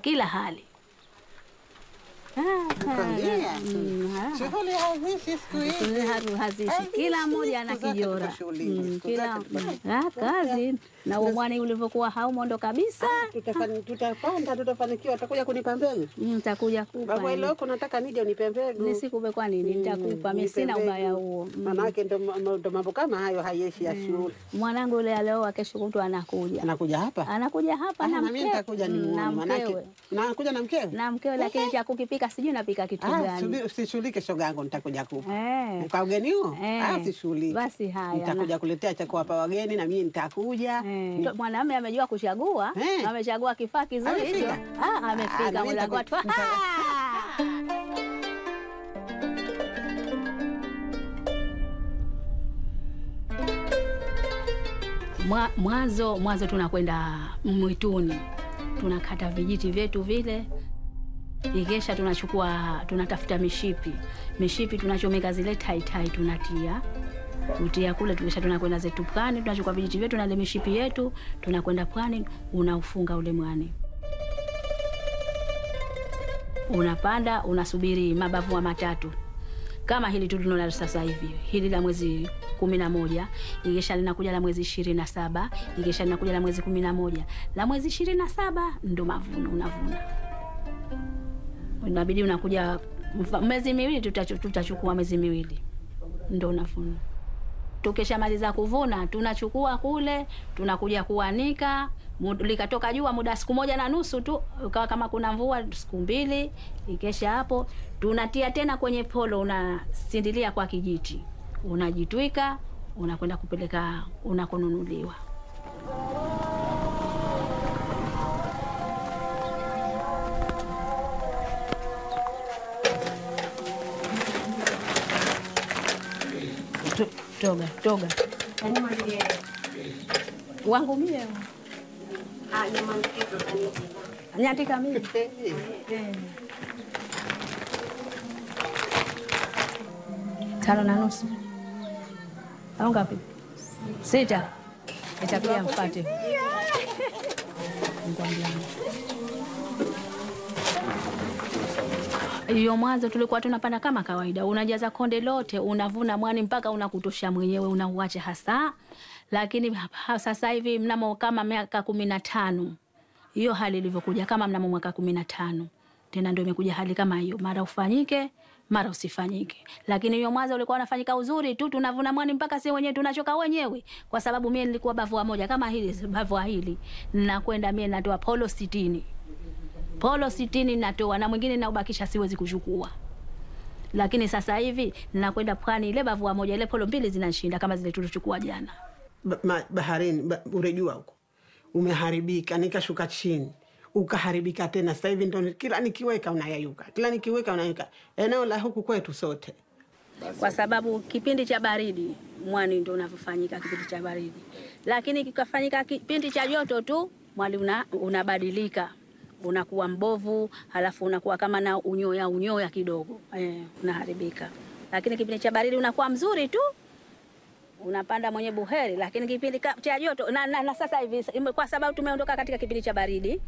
kila hali. Ah, Nakwambia. mm, ah. Shughuli hazishi siku hizi. Haru- hazishi Hazishi, kila mmoja ana siku zake kijora tuko shughulini, Mm, siku kila zake tuko- mm, ah, kazi na umwani ulivyokuwa haumo ndo kabisa Tutafani- Tutapanda, tutafanikiwa. Utakuja kunipa mbegu nitakuja kupa baba, ile huko nataka nije unipe mbegu. nisikupe kwa nini nitakupa mimi Nipe sina mbegu. ubaya huo Mm. Manake ndo ndo mambo kama hayo hayeshi ya shule. mwanangu yule alioa kesho kutwa anakuja Anakuja hapa anakuja hapa Ah, na na mimi mkewe nitakuja Mm, na nimuone, manake mkewe nakuja na mkewe. na mkewe, lakini cha kukipika sijui napika kitu Ah, gani. subiri, usishughulike shoga yangu, nitakuja kupa Eh, kwa ugeni huo. Eh. Ah, sishughulike. Basi haya, nitakuja kuletea cha kuwapa wageni na mimi nitakuja. eh, Ni- mwanamume amejua kuchagua, Eh. amechagua kifaa kizuri hicho. Amefika? Ah, Ah, na amefika mimi mlango nitaku- watu. nita- Mwa- Mwanzo mwanzo tunakwenda mwituni, tunakata vijiti vyetu vile, ikesha tunachukua tunatafuta mishipi, mishipi tunachomeka zile taitai, tunatia kutia kule, tukisha tunakwenda zetu pwani, tunachukua vijiti vyetu na ile mishipi yetu, tunakwenda pwani, unaufunga ule mwani unapanda unasubiri mabavua matatu kama hili tu tunaona sasa hivi hili la mwezi kumi na moja ikisha linakuja la mwezi ishirini na saba ikisha linakuja la mwezi kumi na moja la mwezi ishirini na saba ndo mavuno unavuna inabidi unakuja mfa- mwezi miwili tutachu- tutachukua mwezi miwili ndo unavuna tukishamaliza kuvuna tunachukua kule tunakuja kuanika Mu- likatoka jua muda siku moja na nusu tu ukawa kama kuna mvua siku mbili ikesha hapo tunatia tena kwenye polo unasindilia kwa kijiti unajitwika unakwenda kupeleka unakonunuliwa To- toga toga wangu mie nyandika mimi tano na nusu au ngapi? Sita. Itakuja mpate hiyo mwanzo tulikuwa tunapanda kama kawaida, unajaza konde lote, unavuna mwani mpaka unakutosha mwenyewe, unauacha hasa. Lakini hapa sasa hivi mnamo kama miaka kumi na tano hiyo hali ilivyokuja, kama mnamo mwaka kumi na tano tena ndio imekuja hali kama hiyo, mara ufanyike mara usifanyike. Lakini hiyo mwanzo ulikuwa unafanyika uzuri tu, tunavuna mwani mpaka si wenyewe tunachoka wenyewe, kwa sababu mie nilikuwa bavua moja kama hili bavua hili, nakwenda mie natoa polo sitini polo sitini natoa na mwingine naubakisha, siwezi kuchukua. Lakini sasa hivi nakwenda pwani, ile bavua moja ile polo mbili zinanishinda kama zile tulichukua jana. Ba- ma- baharini ba, urejua huko umeharibika, nikashuka chini ukaharibika tena. Sasa hivi ndo kila nikiweka unayayuka, kila nikiweka unayayuka. Eneo la huku kwetu sote kwa sababu kipindi cha baridi mwani ndo unavyofanyika kipindi cha baridi, lakini kikafanyika kipindi cha joto tu mwani una, unabadilika unakuwa mbovu, halafu unakuwa kama na unyoya unyoya kidogo eh, unaharibika. Lakini kipindi cha baridi unakuwa mzuri tu unapanda mwenye buheri, lakini kipindi ka- cha joto na, na, na sasa hivi kwa sababu tumeondoka katika kipindi cha baridi,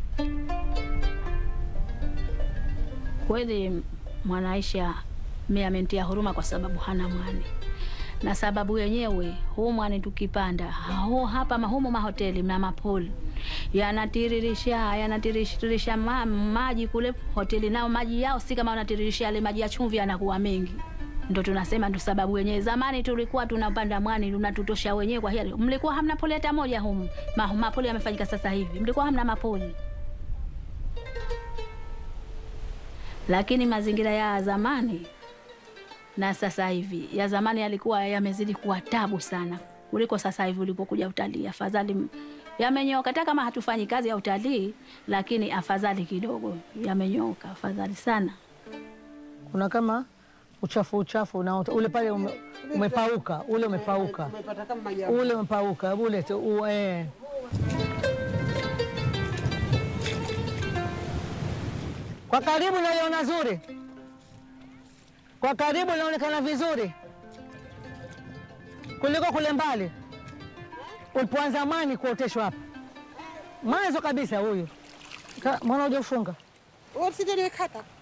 kweli Mwanaisha mi amentia huruma kwa sababu hana mwani, na sababu yenyewe huu mwani tukipanda huu hapa mahumo mahoteli na mapoli yanatiririsha yanatiririsha ma, maji kule hoteli, nao maji yao si kama wanatiririsha yale maji ya chumvi, yanakuwa mengi ndo tunasema ndo sababu wenyewe. Zamani tulikuwa tunapanda mwani unatutosha wenyewe, kwa hiyo mlikuwa hamna poli hata moja humu. Ma, mapoli yamefanyika sasa hivi, mlikuwa hamna mapoli. Lakini mazingira ya zamani na sasa hivi, ya zamani yalikuwa yamezidi kuwa tabu sana kuliko sasa hivi ulipokuja utalii. Afadhali yamenyoka, hata kama hatufanyi kazi ya utalii, lakini afadhali kidogo yamenyoka, afadhali sana. kuna kama uchafu uchafu na ule pale ume, umepauka ule umepauka umepata kama maji ya ule umepauka ule tu, u, eh. Kwa karibu naliona zuri, kwa karibu inaonekana vizuri kuliko kule mbali ulipoanza mwani kuoteshwa hapa mwanzo kabisa. Huyu Ka- Mbona hujafunga? Wewe usije niwekata.